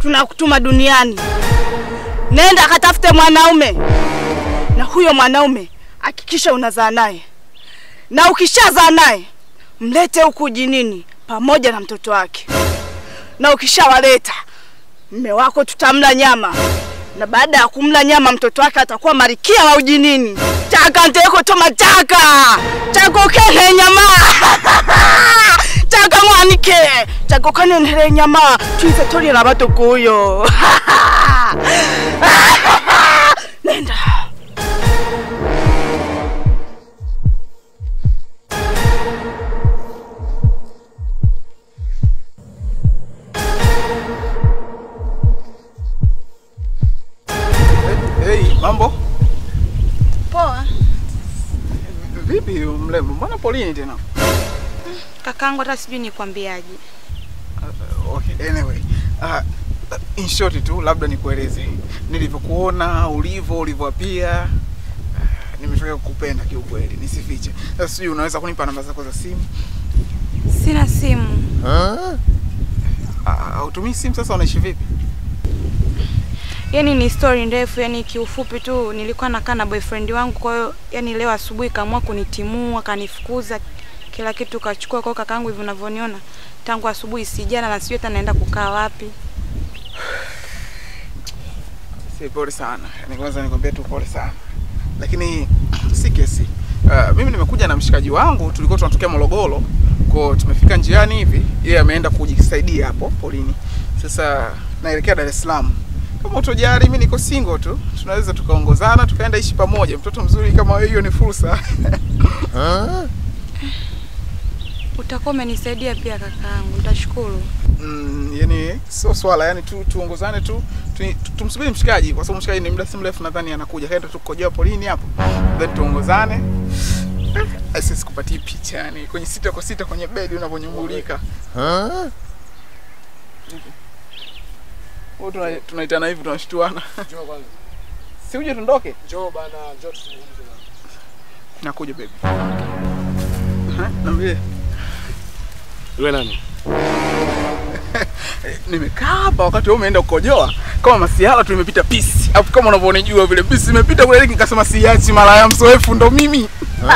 tunakutuma duniani, nenda akatafute mwanaume, na huyo mwanaume hakikisha unazaa naye, na ukishazaa naye mlete huku jinini pamoja na mtoto wake, na ukishawaleta mme wako tutamla nyama, na baada ya kumla nyama mtoto wake atakuwa marikia wa ujinini chaka nteko toma chaka chako kene nyama chaka mwanike chako kanenhere nyama tuize tolera batukuyo nenda Hey, mambo poa vipi mrembo? Mbona Pauline tena? kakangu hata sijui nikwambiaje Uh, okay, anyway. Uh, in short tu labda nikueleze nilivyokuona ulivyo ulivyoapia uh, nimefika kukupenda kiukweli, nisifiche. Sasa sijui unaweza kunipa namba zako za simu? sina simu Uh, hautumii simu sasa, unaishi vipi? yani ni story ndefu yani kiufupi tu nilikuwa nakaa na boyfriend wangu kwa hiyo yani leo asubuhi kaamua kunitimua kanifukuza kila kitu kachukua kwa hiyo kakaangu hivi unavyoniona tangu asubuhi sijana na sijui hata naenda kukaa wapi Si pole sana, yani kwanza nikwambia tu pole sana, lakini si kesi. Uh, mimi nimekuja na mshikaji wangu, tulikuwa tunatokea Morogoro, kwa tumefika njiani hivi, yeye ameenda kujisaidia hapo polini. Sasa naelekea Dar es Salaam. Kama utojali, mimi niko single tu, tunaweza tukaongozana tukaenda ishi pamoja. Mtoto mzuri kama wewe, hiyo ni fursa. utakuwa umenisaidia pia kakaangu nitashukuru Mm, yani sio swala, yani tu tuongozane tu, tu, tu tumsubiri mshikaji, kwa sababu mshikaji ni muda si mrefu nadhani anakuja, kaenda tukojoa polini hapo, then tuongozane. Eh, Sisi kupatia picha yani kwenye sita kwa sita kwenye bedi unavyonyumbulika. Huwa tuna- tunaitana hivi tunashtuana. Njoo kwanza. Si uje tuondoke? Njoo bana, njoo tuzungumze bana. Nakuja baby. Aha, Niambie. Wewe nani? Nimekaa hapa wakati wewe umeenda kukojoa kama masihala tu nimepita pisi. Alafu kama unavyonijua vile pisi imepita kule nikasema siachi mara ya msoefu ndo mimi.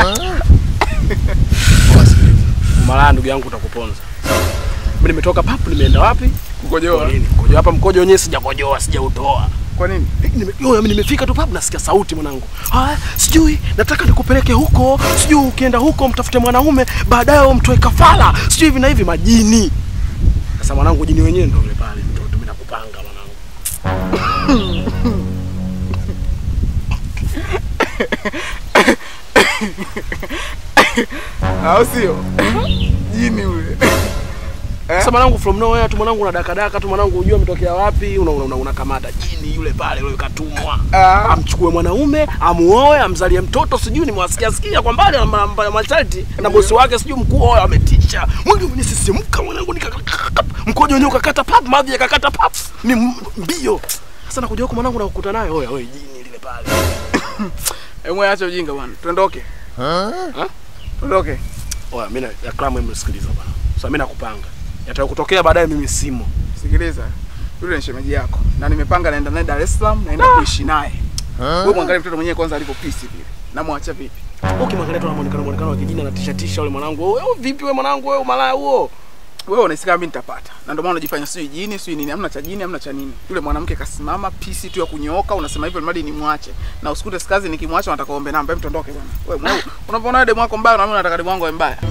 Malaya ndugu yangu utakuponza. Mimi nimetoka papu nimeenda wapi? Kukojoa. Nini? Mkojo hapa mkojo wenyewe sijakojoa, sijautoa. Kwa nini? Nime- yo, mimi nimefika tu papu nasikia sauti mwanangu. Ah, sijui nataka nikupeleke huko, sijui ukienda huko mtafute mwanaume, baadaye umtoe kafara, sijui hivi na hivi majini. Sasa mwanangu jini wenyewe ndio yule pale, ndio mimi nakupanga mwanangu. Au sio? Jini ule. Sasa mwanangu from nowhere tu mwanangu unadakadaka tu mwanangu unajua umetokea wapi unakamata una, una unakamata jini yule pale yule katumwa Ah. amchukue mwanaume amuoe amzalie mtoto sijui nimewasikia sikia kwa mbali na- na masharti na bosi wake sijui mkuu wao ametisha mwili umenisisimka mwanangu nika mkojo wenyewe ukakata pap maji yakakata pap ni m- mbio sasa nakuja huko mwanangu nakukuta naye oya oye jini lile pale Emwe acha ujinga bwana. Tuondoke. Ha? Tuondoke. oya mimi na ya klamu msikiliza bwana sasa mimi nakupanga yatakutokea baadaye mimi simo Sikiliza. Yule ni shemeji yako. Na nimepanga naenda naye Dar es Salaam naenda kuishi naye. Wewe mwangalie mtoto mwenyewe kwanza alivyo pisi vile. Namwacha vipi? ukimwangalia tu na muonekano muonekano wa kijini anatisha tisha yule mwanangu wewe vipi wewe mwanangu wewe malaya huo Wewe unahisi kama mimi nitapata. Na ndio maana unajifanya sio jini, sio nini, hamna cha jini, hamna cha nini. Yule mwanamke kasimama pisi tu ya kunyooka, unasema hivyo mradi nimwache. Na usikute sikazi nikimwacha nataka uombe namba, hem tuondoke bwana. Wewe mwanangu, unapoona demu wako mbaya na mimi nataka demu wangu awe mbaya.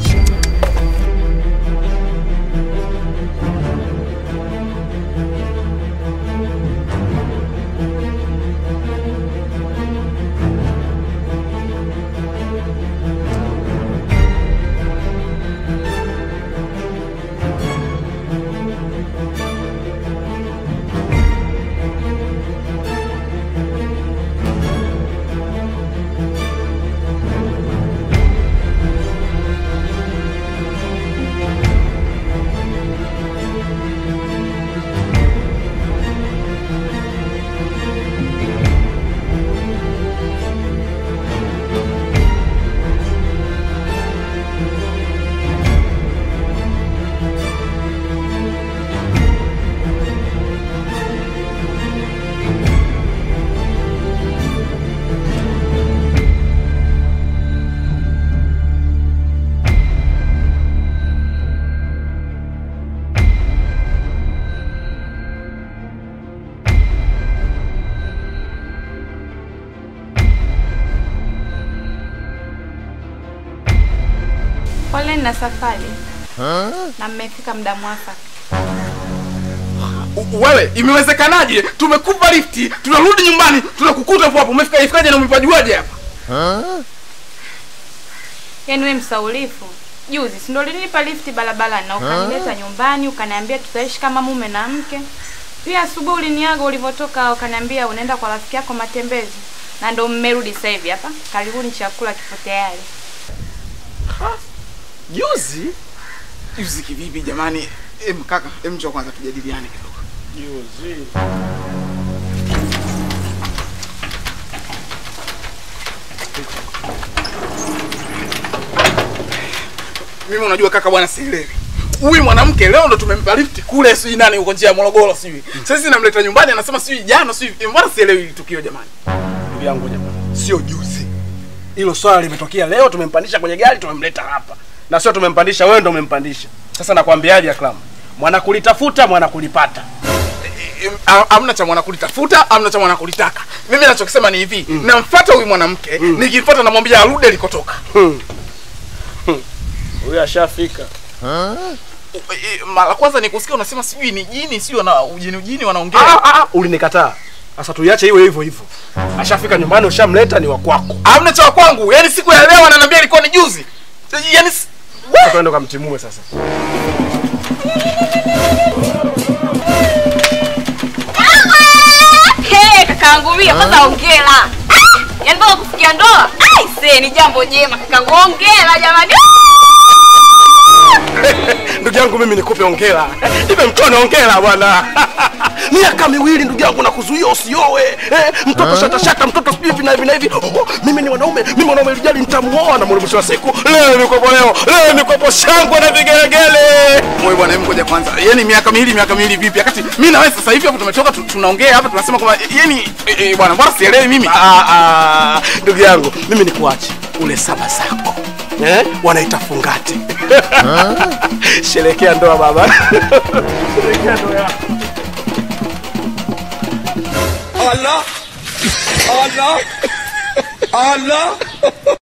Poleni na safari na mmefika muda mwafaka. U- Wewe, imewezekanaje? Tumekupa lifti, tunarudi nyumbani, tunakukuta hapo hapo. Umefika ifikaje na umepajuaje hapa? Yaani wewe msaulifu, juzi si ndio ulinipa lifti barabarani na ukanileta nyumbani ukaniambia tutaishi kama mume na mke. Pia asubuhi uliniaga ulivyotoka ukaniambia unaenda kwa rafiki yako matembezi, na ndo mmerudi sasa hivi hapa. Karibuni, chakula kipo tayari. Juzi Juzi kivipi jamani? Em kaka, em njoo kwanza tujadiliane kidogo. juzi Mimi unajua kaka bwana sielewi. Huyu mwanamke leo ndo tumempa lift kule sijui nani huko njia ya Morogoro sijui. Sasa namleta nyumbani anasema sijui jana sijui. Mbona sielewi hili tukio jamani? ndugu yangu jamani, sio juzi. Hilo swala limetokea leo, tumempandisha kwenye gari, tumemleta hapa, na sio tumempandisha, wewe ndo umempandisha. Sasa nakwambiaje, Akram, mwana kulitafuta mwana kulipata. Em, ha- Hamna cha mwana kulitafuta, hamna cha mwana kulitaka. Mimi nachokisema ni hivi, namfuata huyu mwanamke, nikimfuata namwambia arudi alikotoka. Huyu ashafika. U- e, Mara kwanza nikusikia unasema sijui ni jini, sijui na ujini ujini wanaongea. Ah, ah, ah, ulinikataa. Sasa tuiache iwe hivyo hivyo. Ashafika nyumbani, ushamleta, ni wa kwako. Hamna cha kwangu. Yaani siku ya leo ananiambia ilikuwa ni juzi. Yaani s- Sasa Twende kamtimue sasa. Hey, kakaangu mimi kwanza hongera. Yaani mpaka kufikia ndoa. Ai, see ni jambo jema kakaangu. Hongera jamani. ndugu yangu mimi nikupe ongera ipe mtone ongera bwana miaka miwili ndugu yangu nakuzuia usioe eh, mtoto shatashata mtoto sijui hivi na hivi na hivi oh, mimi ni mwanaume mimi mwanaume lijali nitamuoa na mwisho wa siku leo nikopo leo leo nikopo shangwe na vigelegele Wewe bwana, hebu ngoja kwanza. Yaani miaka miwili miaka miwili vipi? Wakati mimi na wewe sasa hivi hapo tumetoka tu- tunaongea hapa tunasema kwamba yaani e, e, bwana, mbona sielewi mimi? Ah, ah, ndugu yangu mimi nikuache ule saba zako eh? wanaita fungate sherekea ndoa baba sherekea ndoa yako Allah Allah Allah